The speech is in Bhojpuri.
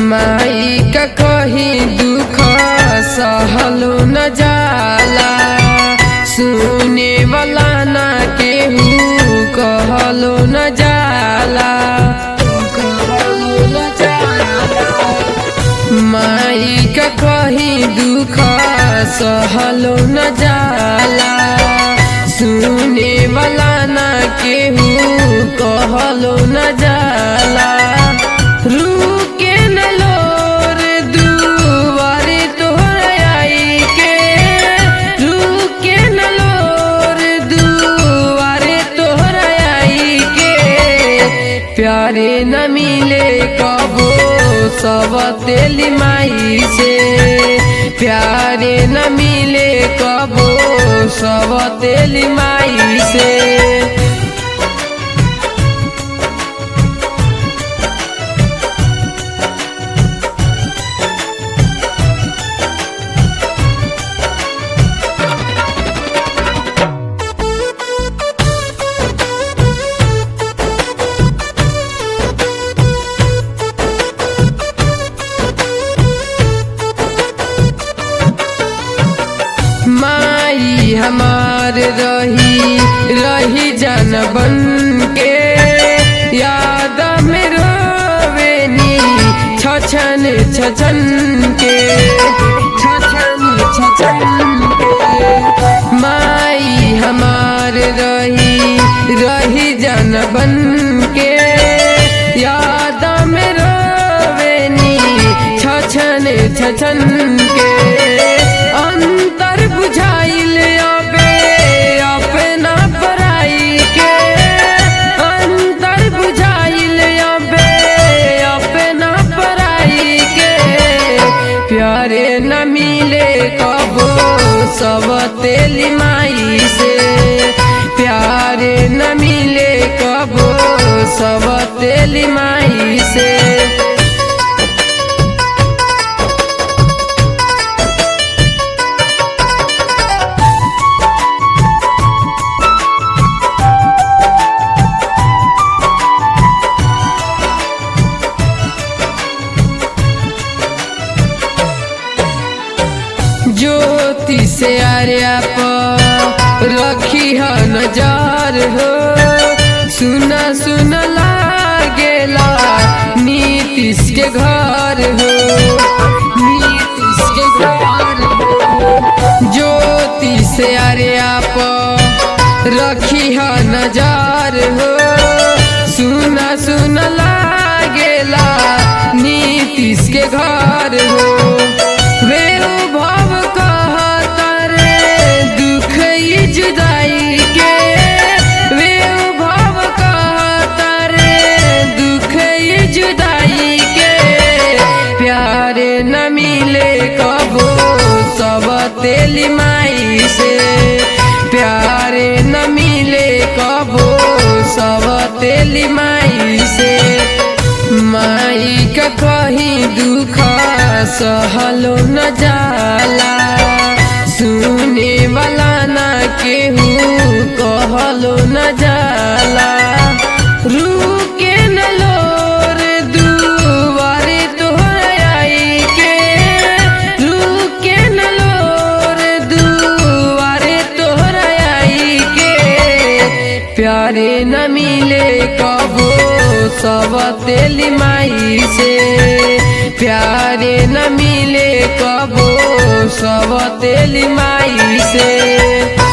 माई का कही दुख सहलो न जाला सुने वाला ना केहू कहलो न जाला कहलो न जाला माई का कही दुख सहलो न जाला सुने वाला ना केहू कहलो न जाला रुके न लोर दुआरे तोहर आई के रुके न लोर दुआरे तोहर आई के प्यारे न मिले कबो सब तेली माई से प्यारे न मिले कबो सब तेली माई से माई हमार रही रही जन बन के याद में रोवेनी छछन छछन के छछन छछन के माई हमार रही रही जन बन के याद में रोवेनी छछन छछन के अंतर बुझाइल अबे अपना पराई के अंतर बुझाइल अबे अपना पराई के प्यारे न मिले कबो सब तेली माई से प्यारे न मिले कबो सब तेली माई से ज्योति से आर्या पर रखी है नजर हो सुना सुना लागेला नीतीश के घर हो नीतीश के घर हो ज्योति से आर्या पर रखी है नजर हो सुना सुना लागेला नीतीश के घर हो भव कहतर दुख ई जुदाई के भव कहतर दुख ई जुदाई के प्यारे न मिले कबो सब तेली माई से प्यारे न मिले कबो सब तेली माई से माई का कहीं दुख सहलो न जाला सुने वाला ना केहू कहलो न जाला रुके न लोर दुआरे तोहर आई के रुके न लोर दुआरे तोहर आई के प्यारे न मिले कबो सब तेली माई से प्यारे न मिले कबो सब तेली माई से